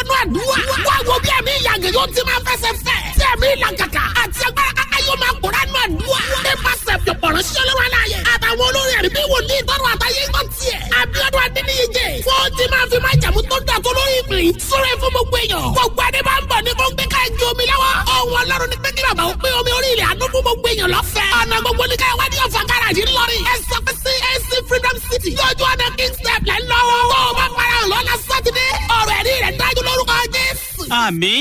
wọnú àdúrà. wá wo bí ẹ̀mí ìyàgẹ̀ yóò ti máa fẹsẹ̀ fẹ́. tí ẹ̀mí ìlàkàkà àti agbára kàkà yóò máa kóra nù àdúrà. nípasẹ̀ fìpọ̀rọ̀ ṣẹlẹ́wọ̀n láàyè. àtàwọn olórin ẹ̀rí bí wòlíì tọrọ àtàyè ń tiẹ̀. Abíọ́dún Adéníyíjẹ. fún ti máa fi máa jàmú tó dà tó lórí ìpín. sọ̀rọ̀ fún gbogbo èèyàn. gbogbo adé máa ń bọ̀ ní kóńgbé ká ju omi lọ́wọ́. ọ̀hún ọlọ́run ní pẹ́kí bàbá ó pé omi orí ilẹ̀ àánú fún gbogbo èèyàn lọ́fẹ̀ẹ́. ọ̀nà gbogbo ní káyọ̀ wádìí ọ̀fà gáràjì ńlọrin. ẹ sọ pé sí AC Freedom City. lójú ọ̀nà King step lẹ́ lọ́wọ́. tó o bá para hàn lọ́la sátidé. ọ̀rọ̀ ẹ̀rí rẹ̀ dájú lórúkọ Jésù. àmì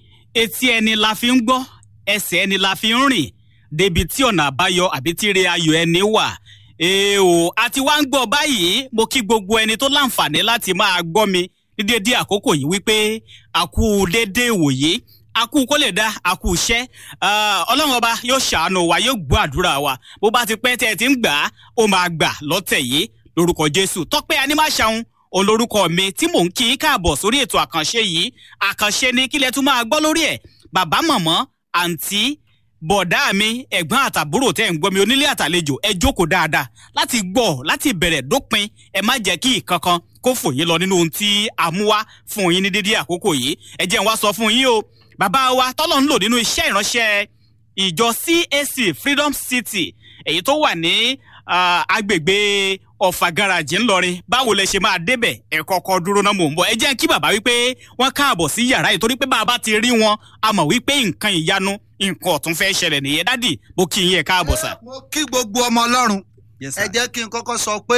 etí ẹni la fi ń gbọ́ ẹsẹ̀ ẹni la fi ń rìn débi tí ọ̀nà àbáyọ àbí tíire ayọ̀ ẹni wà ee o àti wá ń gbọ́ báyìí mo kí gbogbo ẹni tó láǹfààní láti máa gbọ́ mi ní dédé àkókò yìí wípé àkú dédé ìwòye àkú kó lè dá àkú iṣẹ́ ọlọ́run ọba yóò ṣàánú wa yóò gbọ́ àdúrà wa bó bá ti pẹ́ tẹ́ ẹ ti ń gbà á ó máa gbà lọ́tẹ̀ yìí lórúkọ jésù tọ́pẹ́ anímáṣàun olórúkọ mi tí mò ń kí í káàbọ̀ sórí ètò àkànṣe yìí àkànṣe ni kílẹ̀ tún máa gbọ́ lórí ẹ̀ bàbá mọ̀mọ́ àǹtí bọ̀dá mi ẹ̀gbọ́n àtàbúrò tẹ́ ń gbọ́ mi onílé àtàlejò ẹ jókòó dáadáa láti gbọ́ láti bẹ̀rẹ̀ dópin ẹ má jẹ́ kí ìkankan kó fò yín lọ nínú ohun tí a mú wá fún yín ní dédé àkókò yìí ẹ jẹ́ n wá sọ fún yín o bàbá wa tọ́lọ̀ ń lò nínú iṣẹ́ ìránṣẹ́ ìjọ CAC Freedom City èyí tó wà ní agbègbè ọ̀fà garaajì ńlọrin báwo lẹ ṣe máa débẹ̀ ẹ kọ́kọ́ dúró náà mò ń bọ̀ ẹ jẹ́ kí bàbá wípé wọ́n káàbọ̀ sí yàrá yìí torí pé bàbá ti rí wọn a mọ̀ wípé nǹkan ìyanu nǹkan ọ̀tún fẹ́ ṣẹlẹ̀ nìyẹn dádì mo kí yín ẹ káàbọ̀ sà. mo kí gbogbo ọmọ ọlọ́run Yes, ẹ sir. jẹ́ kí n kọ́kọ́ sọ pé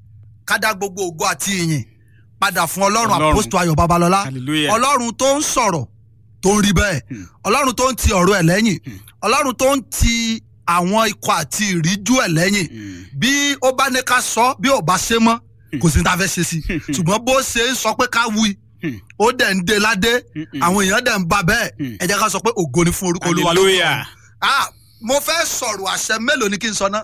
ká dá gbogbo ògo àti ìyìn padà fún ọlọ́run Ọlọ́run. àpòstò ayọ̀ babalọ́lá hallelujah ọlọ́run tó ń sọ̀rọ̀ tó ń rí bẹ́ẹ̀ Hmm. ọlọ́run tó ń ti ọ̀rọ̀ ẹ̀ lẹ́yìn Hmm. ọlọ́run tó ń ti àwọn ikọ̀ àti ìríjú ẹ̀ lẹ́yìn Mm. bí ó bá ní ká sọ bí ò bá ṣe mọ́ kò sí ní ta fẹ́ ṣe sí i ṣùgbọ́n bó ṣe ń sọ pé ká wí Hmm. ó dẹ̀ ń de ládé Mm-mm. àwọn èèyàn dẹ̀ ń ba bẹ́ẹ̀ Hmm. ẹ jẹ́ ká sọ pé ògo ni fún orúkọ olúwa lókè hallelujah ọ̀run. Ah, mo fẹ́ sọ̀rọ̀ àṣẹ mélòó ni kí n sọ ná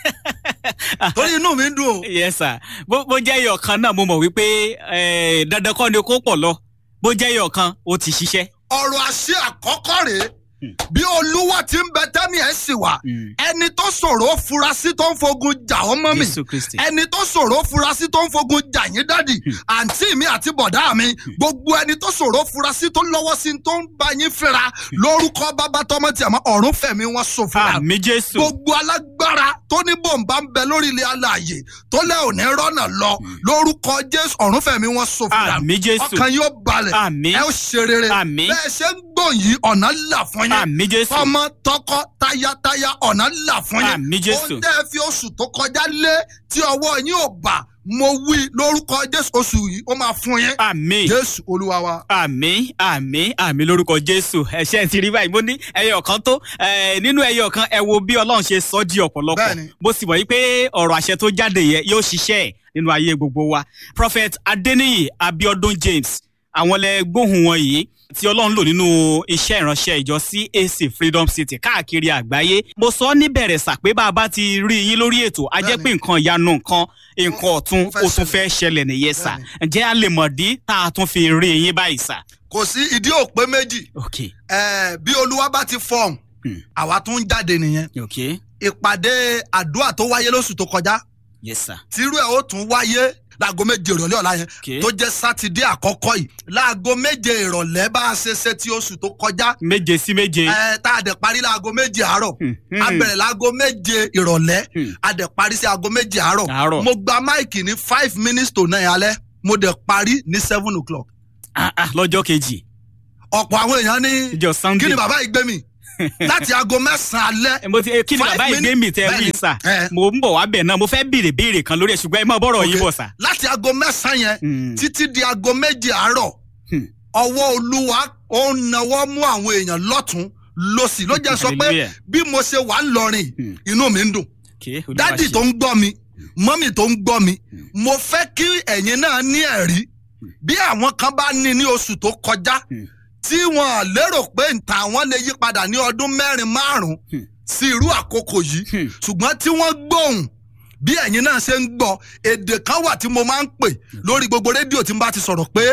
torí inú mi ń dùn o yes sir bó bó jẹ́ ẹyọ kan náà mo mọ̀ wípé eh, dandan kọ́ ni kó pọ̀ lọ bó jẹ́ ẹyọ kan ó ti ṣiṣẹ́. ọ̀rọ̀ àṣẹ àkọ́kọ́ rèé Hmm. bí olúwa ti ń bẹ tẹ́mi ẹ̀ sì wà ẹni tó ṣòro furasí tó ń fogun jà ọ́ mọ́ mi jésù kristi. ẹni tó ṣòro furasí tó ń fogun jà yín dádì àǹtí mi àti bọ̀dá mi gbogbo ẹni tó ṣòro furasí tó lọ́wọ́ sí tó ń bá yín fẹ́ra lórúkọ bàbá tọmọ tí a mọ ọ̀run fẹ̀mí wọn ṣòfò àmì jésù. gbogbo alágbára tó ní bòǹbà ń bẹ lórí ilé alààyè tó lẹ́ òní rọ́nà lọ lórúkọ jésù ọ̀run fẹ̀mí wọn ṣòfò àmì jésù. ọkàn yóò balẹ̀ àmì ẹ ó ṣe rere Àmín. bẹ́ẹ̀ ṣe ń gbọ̀n yìí ọ̀nà là fún yín àmì jésù. ọmọ tọkọ tayataya ọ̀nà là fún yín àmì jésù. ohun tẹ́ ẹ fi oṣù tó kọjá lé tí ọwọ́ yín ò bà mo wí lórúkọ jésù oṣù yìí ó máa fún yín àmì. jésù olúwa wa. àmì àmì àmì lórúkọ jésù ẹṣẹ ti rí báyìí mo ní ẹyọ kan tó ẹ, nínú ẹyọ kan ẹ wo bí ọlọ́run ṣe sọ di ọ̀pọ̀lọpọ̀ Bẹ́ẹ̀ni. bó sì mọ̀ yí pé ọ̀rọ̀ àṣẹ tó jáde yẹ yóò ṣiṣẹ́ ẹ̀ nínú ayé gbogbo wa prophet adeniyi abiodun james àwọn lẹ gbóhùn wọn yìí tí ọlọ́run lò nínú iṣẹ́ ìránṣẹ́ ìjọ CAC freedom city káàkiri àgbáyé mo sọ níbẹ̀rẹ̀ sà pé bá a bá ti rí yín lórí ètò a jẹ́ pé nǹkan ìyanu nǹkan nǹkan ọ̀tun Ó fẹ́ ó tún fẹ́ ṣẹlẹ̀ nìyẹn sà Bẹ́ẹ̀ni. ǹjẹ́ a lè mọ̀ dí tá a tún fi rí yín báyìí sà. kò sí ìdí òpé méjì ok Eh, bí olúwa bá ti fọhùn Hmm. àwa tún ń jáde nìyẹn ok ìpàdé àdúrà tó wáyé lóṣù tó kọjá yes sir tírú ẹ̀ ó tún wáyé láago méje ìrọ̀lẹ́ ọ̀la yẹn ok tó jẹ́ sátidé àkọ́kọ́ yìí láago méje ìrọ̀lẹ́ bá a ṣe ṣe ti oṣù tó kọjá méje sí méje. ẹ tá a dẹ̀ parí láago méje àárọ̀ Hmm, hmm. a bẹ̀rẹ̀ láago méje ìrọ̀lẹ́ Hmm. a dẹ̀ parí sí aago méje àárọ̀ Àárọ̀. mo gba máìkì ní five minutes to nine alẹ́ mo dẹ̀ parí ní seven o'clock Ah, ah, lọ́jọ́ kejì ọ̀pọ̀ àwọn èèyàn ní ìjọ kí sunday. ni bàbá yìí gbé mi láti aago mẹ́sàn-án alẹ́ Eh, mo ti eh, kí ni Five bàbá ìgbé minutes- mi tẹ wí bẹ́ẹ̀ni. sà Eh. mo ń bọ̀ wá bẹ̀ náà mo fẹ́ béèrè béèrè kan lórí ẹ̀ ṣùgbọ́n ẹ máa bọ̀rọ̀ yín Ok. bọ̀ sà. láti aago mẹ́sàn-án yẹn Hmm. títí di aago méje àárọ̀ Hmm. ọwọ́ olúwa ó ń nawọ́ mú àwọn èèyàn lọ́tún lọ́sì ló jẹ́ sọ pé Hallelujah. bí mo ṣe wà ń lọrin Hmm. inú mi ń dùn Okay, Olúwa dádì ṣe. tó ń gbọ́ mi mọ́mì tó ń gbọ́ mi mo fẹ́ kí ẹ̀yin náà ní ẹ̀rí bí àwọn kan bá ní ní oṣù tó kọjá Hmm. tí wọn lérò pé nta àwọn lè yí padà ní ọdún mẹ́rin márùn-ún Hmm. sí irú àkókò yìí Hmm. ṣùgbọ́n tí wọ́n gbóhùn bí ẹ̀yin náà ṣe ń gbọ́ èdè kan wà tí mo máa ń pè lórí gbogbo rédíò tí n bá ti sọ̀rọ̀ pé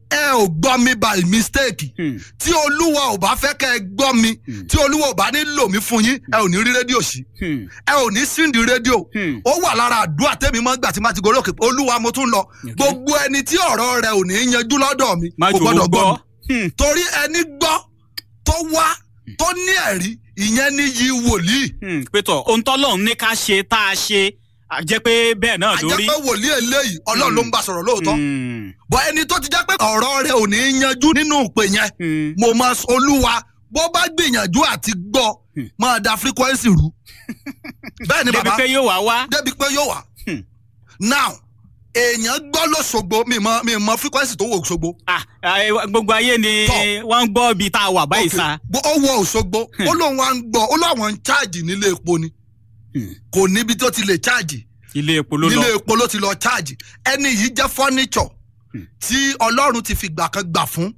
ẹ ò gbọ́ mi by mistake Hmm. tí olúwa ò bá fẹ́ kẹ́ ẹ gbọ́ mi tí olúwa ò bá ní lò mí fún yín ẹ ò ní rí rédíò sí Hmm. ẹ ò ní síndìí rédíò Hmm. ó wà lára àdúrà tẹ́mi mọ́ gbà tí má ti gorí òkè olúwa mo tún lọ gbogbo ẹni tí ọ̀rọ̀ rẹ ò ní yanjú lọ́dọ̀ mi má kò jò ó gbọ́dọ̀ gbọ́ gbọ́. mi Hmm. torí ẹni gbọ́ tó wá tó ní ẹ̀rí ìyẹn ní yí wòlíì Hmm. pétọ̀ ohun tọ́lọ́run ní ká ṣe tá a ṣe á jẹ́ pé bẹ́ẹ̀ náà lórí. àjẹpẹ́ wòlíì eléyìí ọlọ́run ló ń bá sọ̀rọ̀ lóòótọ́ Hmm. bọ́ ẹni tó ti jẹ́ pé ọ̀rọ̀ rẹ ò ní yanjú nínú ìpè yẹn Hmm. mo máa sọ olúwa bó bá gbìyànjú àti gbọ́ máa da frequency rú bẹ́ẹ̀ ni débi bàbá pé yóò wá wá. débi pé yóò wá Hmm. now èèyàn gbọ́ lọ́sọ̀gbọ̀ mi mọ mi mọ frequency tó wọ Òṣogbo Ah, eh, gbogbo ayé ni Tọ́. wọ́n ń gbọ́ ibi tá a wà báyìí sa. Bó- ó wọ Òṣogbo ó lóun wá ń gbọ́ ó lóun ń cháàjì nílé epo ni Hmm. kò níbi tó ti lè cháàjì ilé epo ló lọ. nílé epo ló ti lọ cháàjì ẹni yìí jẹ́ fọ́nìṣọ̀ tí Ọlọ́run ti fi gbà kan gbà fún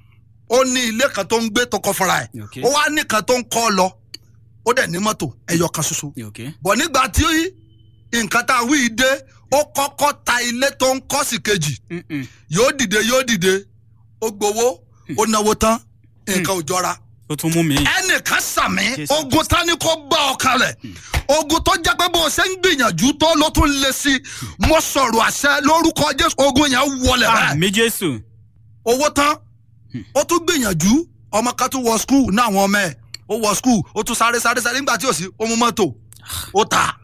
ó ní ilé kan tó ń gbé tó kọ́ fúnra ẹ̀ Okay. ó wá nìkan tó ń kọ́ lọ ó dẹ̀ ní mọ́tò ẹyọ kan ṣoṣo Okay. bọ̀ nígbà tí nǹkan tá a wí dé ó kọ́kọ́ ta ilé tó ń kọ́ sí kejì Mm-mm. yóò dìde yóò dìde ó gbowó ó náwó tán nǹkan ò jọra ó tún mú mi. ẹnìkan sàmì Jésù. ogun tani kò bá ọ kalẹ̀ ogun tó jẹ́ pé bó o ṣe ń gbìyànjú tó ló tún lé sí i mo sọ̀rọ̀ àṣẹ lórúkọ jésù ogun yẹn wọlé bẹ́ẹ̀ àmì jésù. owó tán ó tún gbìyànjú ọmọ kan tún wọ skul ní àwọn ọmọ ẹ̀ ó wọ skul ó tún sáré sáré sáré nígbà tí ò sí ó mú mọ́tò ó tà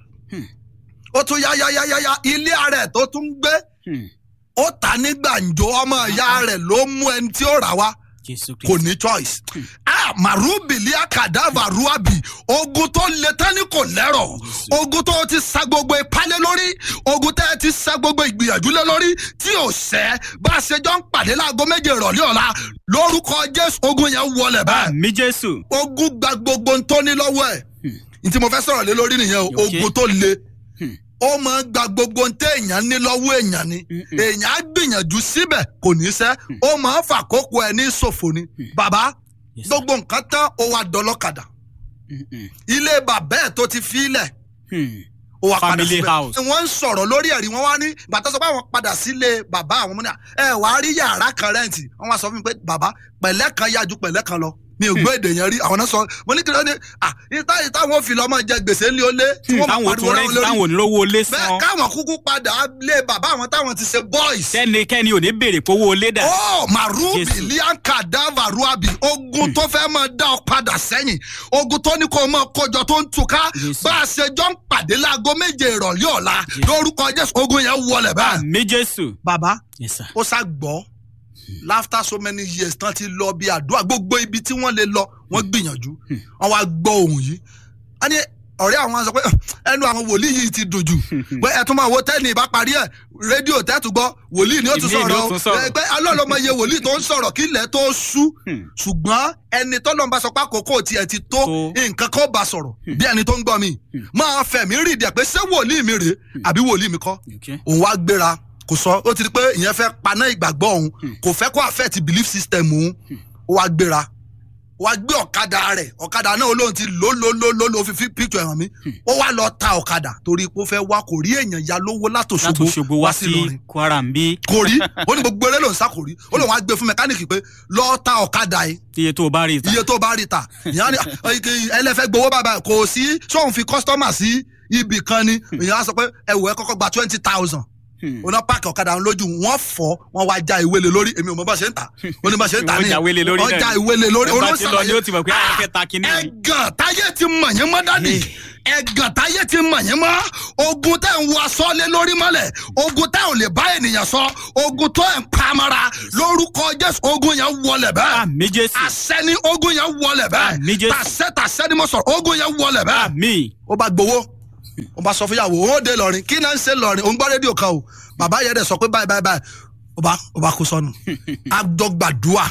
ó tún yá yá yá yá yá ilé ara ẹ̀ tó tún gbé Hmm. ó tà ní gbàǹjo ọmọ ìyá rẹ̀ ló mú ẹni tí ó rà wá jésù kò kristu. ní choice. ah marubili akadava ruabi ogun tó le tán ni kò lẹ́rọ̀ ogun tó ti sa gbogbo ìpalẹ̀ lórí ogun tẹ́ ti sa gbogbo ìgbìyànjú lé lórí tí ò sẹ́ bá a ṣe jọ ń pàdé láago méje ìrọ̀lẹ́ ọ̀la lórúkọ jésù ogun yẹn wọlé báyìí àmì jésù. ogun gba gbogbo ń tó ní lọ́wọ́ ẹ̀ ní tí mo fẹ́ sọ̀rọ̀ lé lórí nìyẹn o Okay. ogun tó le Hmm. ó máa ń gba gbogbo ń tẹ́ èèyàn ní lọ́wọ́ èèyàn ni Mm-mm. èèyàn á gbìyànjú síbẹ̀ kò ní sẹ́ ó máa ń fàkókò ẹ̀ ní ṣòfò ni bàbá Yes, sir. gbogbo nǹkan tán ó wá dọlọ́kadà Mm-mm. ilé bàbá ẹ̀ tó ti fílẹ̀ Hmm. ó wá padà Family síbẹ̀ house. wọ́n ń sọ̀rọ̀ lórí ẹ̀rí wọ́n wá ní bàtà sọ pé àwọn padà sílé bàbá àwọn ọmọ náà ẹ wàá rí yàrá kan rẹ́ǹtì wọ́n wá sọ fún mi pé bàbá pẹ̀lẹ́ kan yá ju pẹ̀lẹ́ kan lọ mi ò gbọ́ èdè yẹn rí àwọn náà sọ mo ní kí ló ní à ìta ìta wọn fi lọ́mọ jẹ gbèsè ńlẹ̀ ó lé tí wọ́n máa táwọn pariwo tún láwọn rẹ́ǹtì lórí táwọn onírówó lé bẹ́ẹ̀ san. káwọn kúkú padà lé bàbá àwọn táwọn ti ṣe boys sẹ́nikẹ́ni ò ní béèrè fowó lé dà. ó marubi Jésù. lianka davaruabi ogun tó fẹ́ máa dá ọ padà sẹ́yìn ogun tó ní kó máa kójọ tó ń túká Jésù. bá a ṣe jọ ń pàdé láago méje ìrọ̀lẹ́ ọ̀la lórúkọ jésù ogun yẹn wọlé báyìí. àmì jésù. bàbá yes sir. ó sá gbọ́ after so many years tán ti lọ bí àdúrà gbogbo ibi tí wọ́n lè lọ wọ́n gbìyànjú wọ́n wá gbọ́ ohun yìí a ní ọ̀rẹ́ àwọn sọ pé ẹnu àwọn wòlíì yìí ti dùn jù pé ẹ tún máa wo tẹ́ni ìbá parí ẹ̀ rédíò tẹ́tù gbọ́ wòlíì ni ó tún Ìmíì ni ó sọ̀rọ̀ tún sọ̀rọ̀. ẹ pé alọ́lọ́mọ iye wòlíì tó ń sọ̀rọ̀ kí ilẹ̀ tó sú Hmm. ṣùgbọ́n ẹni tọ́lọ́mọba sọ pé àkókò tiẹ̀ ti tó Tó. nǹkan kan bá sọ̀rọ̀ bí ẹni tó ń gbọ́ mi máa fẹ̀mí rìndì ẹ̀ pé ṣé wòlíì mi rèé àbí wòlíì mi kọ́ Okay. òun wá gbéra kò sọ ó ti di pé ìyẹn fẹ́ paná ìgbàgbọ́ òun kò fẹ́ kó affect belief system òun ó wá gbéra ó wá gbé ọ̀kadà rẹ̀ ọ̀kadà náà olóhùn ti lò lò lò lò lò fi fi picture ẹ̀hàn mi ó wá lọ ta ọ̀kadà torí pé ó fẹ́ wá kò rí èèyàn ya lówó láti látòṣogbo Òṣogbo wá sí Ìlọrin kwara ń bí kò rí ó ní gbogbo eré lòún sá kò rí ó lòun á gbé fún mẹkáníìkì pé lọ ta ọ̀kadà yìí iye tó o bá rí i ta. iye tó bá rí ta ìyá ni ẹlẹ́fẹ́ gbowó bàbá kò sí sóun fi kọ́sítọ́mà sí ibì kan ni ìyá á sọ pé ẹ̀wọ̀ ẹ kọ́kọ́ gba twenty thousand Hmm. oná páàkì ọ̀kadà ń lójú wọ́n fọ́ wọ́n wá já ìwé lé lórí èmi ò mọ bá ṣe ń tà ó ní bá ṣe ń tà Wọ́n já ìwé lé lórí wọ́n náà já ni. ìwé lé lórí Ẹ bá ti lọ ni ó ti mọ̀ pé àwọn fẹ́ ta kinní ni. ẹ̀gàn táyé ti mọ̀ yín mọ́ dádì ẹ̀gàn táyé ti mọ̀ yín mọ́ ogun tẹ́ ń wọ aṣọ lé lórí mọ́lẹ̀ ogun tẹ́ ò lè bá ènìyàn sọ ogun tó ẹ̀ ń pamara lórúkọ jésù ogun yẹn wọlé bẹ́ẹ̀ àmì jésù. àṣẹ ni ogun yẹn wọlé bẹ́ẹ̀ Àmín Jésù. tàṣẹ tàṣẹ ni mo sọ̀rọ̀ ogun yẹn wọlé bẹ́ẹ̀ àmì. ó bá gbowó ó bá sọ fún yàwó ó dé lọrin kí náà ń ṣe lọrin òun gbọ́ rédíò kan o bàbá yẹn dẹ̀ sọ pé báyìí báyìí báyìí ó bá ó bá kó sọnù àjọgbàdúà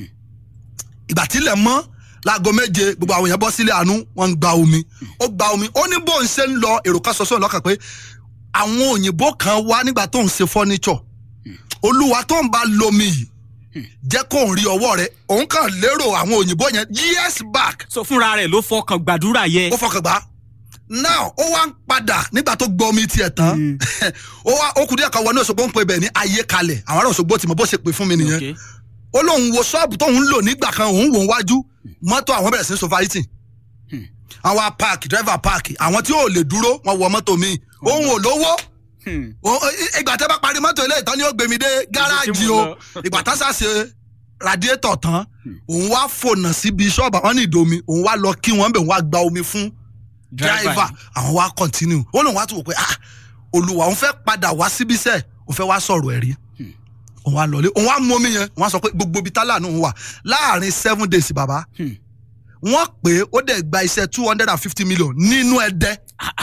ìgbà tílẹ̀ mọ́ láago méje gbogbo àwọn èèyàn bọ́ sílé àánú wọ́n ń gba omi ó gba omi ó ní bóun ṣe ń lọ èrò kan sọ́sọ́ lọ́kàn pé àwọn òyìnbó kan wá nígbà tó ń ṣe fọ́níṣọ̀ olúwa tó ń bá lomi yìí jẹ́ kó ń rí ọwọ́ rẹ̀ òun kàn lérò àwọn òyìnbó yẹn years back so fúnra rẹ̀ ló fọkàn gbàdúrà yẹ. ó fọkàn gbà now ó wá ń padà nígbà tó gbọ́ omi tiẹ̀ tán ó wá ó kù díẹ̀ kan wọnú Òṣogbo ń pe bẹ̀ ní ayé kalẹ̀ àwọn ará Òṣogbo ti mọ bó ṣe pè fún mi nìyẹn Okay. ó lóun wo ṣọ́ọ̀bù tóun ń lò nígbà kan òun wò ń wájú mọ́tò àwọn bẹ̀rẹ̀ sí ní sofariti àwọn á páàkì dírẹ́fà páàkì àwọn tí ò lè dúró wọn wọ mọ́tò míì òun ò lówó Hmm. Ó- ó- ìgbà tẹ́ bá parí mọ́tò ilé ìtàn ni ó gbé mi dé gáràjì o ìgbà tá sá ṣe radiétọ̀ tán òun wá fònà síbi ṣọ́ọ̀bù àwọn ní ìdomi òun wá lọ kí wọ́n bẹ̀ òun wá gba omi fún driver àwọn wá continue ó lóun wá tún wò pé ah olùwà òun fẹ́ padà wá síbí sẹ́ẹ̀ òun fẹ́ wá sọ̀rọ̀ ẹ̀rí òun wá lọlé òun wá mú omi yẹn òun wá sọ pé gbogbo ibi tálà náà wà láàrin seven days bàbá Hmm. wọ́n pé ó dẹ̀ gba iṣẹ́ two hundred and fifty million nínú ẹ̀dẹ́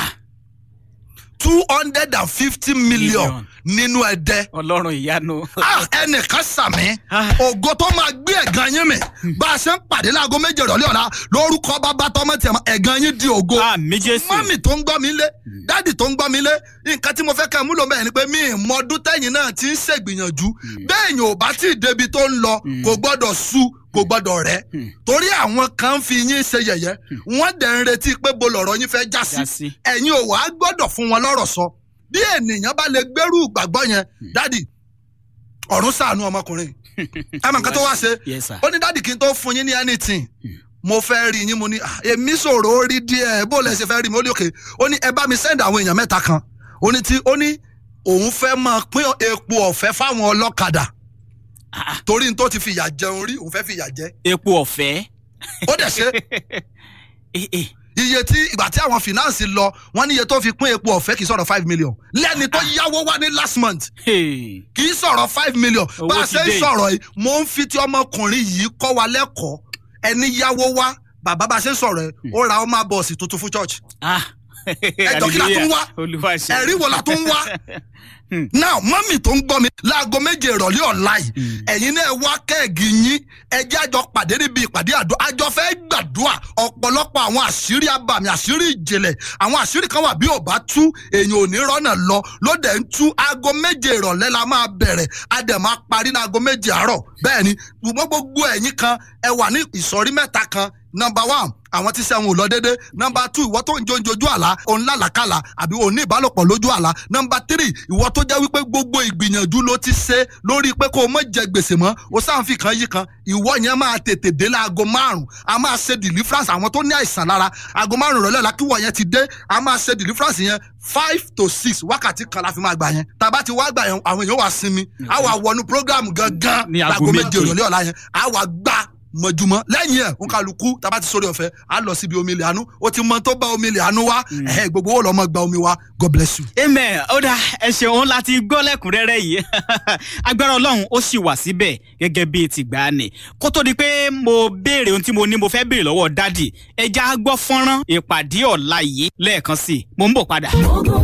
two hundred and fifty million Million. nínú ẹ̀dẹ́ ọlọ́run ìyanu. ah ẹnìkan sàmì Ah. ògo tó máa gbé ẹ̀gàn yín mi bá a ṣe ń pàdé láago méje ìrọ̀lẹ́ ọ̀la lórúkọ bàbá tọmọ tiẹ̀ mọ́ ẹ̀gàn yín di ògo àmì jésù. mọ́mì tó ń gbọ́ mi lé dáàdì tó ń gbọ́ mi lé nǹkan tí mo fẹ́ kẹ́ ẹ múlò mẹ́rin ni pé mi ì mọ ọdún tẹ́yìn náà ti ń ṣègbìyànjú bẹ́ẹ̀ yẹn ò bá tí ì débi tó ń lọ kò gbọ́dọ̀ sú kò gbọ́dọ̀ rẹ̀ torí àwọn kan ń fi yín ṣe yẹ̀yẹ́ wọ́n dẹ̀ ń retí pé bo lọ̀rọ̀ yín fẹ́ já Já sí sí. ẹ̀yin ò wá gbọ́dọ̀ fún wọn lọ́rọ̀ sọ bí ènìyàn bá lè gbẹ́rù ìgbàgbọ́ yẹn dáàdì ọ̀run ṣàánú ọmọkùnrin ẹ mọ̀ nǹkan tó wá ṣe Yes, sir. ó ní dáàdì kí n tó fún yín ní anything mo fẹ́ rí yín mo ní "Ah, èmi sọ̀rọ̀ ó rí díẹ̀ bó lẹ ṣe fẹ́ rí mi ó ní òkè ó ní ẹ bá mi send àwọn èèyàn mẹ́ta kan ó ní tí ó ní òun fẹ́ máa pín epo ọ̀fẹ́ fáwọn ọlọ́kadà Ah, torí n tó ti fìyà jẹun rí òun fẹ́ fìyà jẹ epo ọ̀fẹ́. ó dẹ̀ ṣe Eh, eh. iye tí ìgbà tí àwọn finance lọ wọ́n ní iye tó fi pín epo ọ̀fẹ́ kì í sọ̀rọ̀ five million lẹ́ni tó yáwó wá ní last month Hey. kì í sọ̀rọ̀ five million Owó bá a ti ṣe ń dé. sọ̀rọ̀ yìí mo ń fi ti ọmọkùnrin yìí kọ́ wa lẹ́kọ̀ọ́ ẹni yáwó wá bàbá bá a ṣe ń sọ̀rọ̀ yìí ó ra ọmọ bọ́ọ̀sì tuntun fún church Ah. Ẹjọ́ kí la tún wá? olúwa ṣe. ẹ̀rí wo la tún wá now mọ́mì tó ń gbọ́ mi láago méje ìrọ̀lẹ́ ọ̀la yìí ẹ̀yin náà wá kẹ́ẹ̀gì yín ẹjẹ́ àjọ pàdé níbi ìpàdé àdó àjọ fẹ́ gbàdúrà ọ̀pọ̀lọpọ̀ àwọn àṣírí abàmì àṣírí ìjìnlẹ̀ àwọn àṣírí kan wà bí ò bá tú èèyàn ò ní rọ́nà lọ ló dẹ̀ ń tú aago méje ìrọ̀lẹ́ la máa bẹ̀rẹ̀ a dẹ̀ máa parí ní aago méje àárọ̀ bẹ́ẹ̀ ni ṣùgbọ́n gbogbo ẹ̀yin kan ẹ wà ní ìsọ̀rí mẹ́ta kan number one àwọn tí sẹ́wọ̀n ò lọ déédé number two ìwọ tó ń jó ojú àlá òun lálàkàlà àbí òun ní ìbálòpọ̀ lójú àlá number three ìwọ tó jẹ́ wípé gbogbo ìgbìyànjú ló ti ṣe lórí pé kó o mọ̀ jẹ gbèsè mọ́ o sáǹfì kan yí kan ìwọ yẹn máa tètè dé láago márùn a máa ṣe deliverance àwọn tó ní àìsàn lára aago márùn rọ̀lẹ́ la kíwọ̀ yẹn ti dé a máa ṣe deliverance yẹn five to six wákàtí kan la fi máa gbà yẹn tàbá ti wá gbà yẹn àwọn èèyàn wà sinmi a wà wọnú program gangan Ní aago láago méje méje. ìrọ̀lẹ́ ọ̀la yẹn a wà gbà mọ̀júmọ́ lẹ́yìn ẹ̀ ń kálukú tábà ti sórí ọ̀fẹ́ á lọ síbi omi ilẹ̀ àánú ó ti mọ tó bá omi ilẹ̀ àánú wá ẹ̀hẹ́ gbogbo ó lọ́ mọ́ gba omi wá God bless you. amen ó dá ẹ ṣeun láti gbọ́ lẹ́kùnrẹ́rẹ́ yìí agbára ọlọ́run ó sì wà síbẹ̀ gẹ́gẹ́ bíi tìgbàanì kó tó di pé mo béèrè ohun tí mo ní mo fẹ́ béèrè lọ́wọ́ dádì ẹja gbọ́ fọ́nrán ìpàdé ọ̀la yìí lẹ́ẹ̀kan sí i mo ń bọ̀ padà.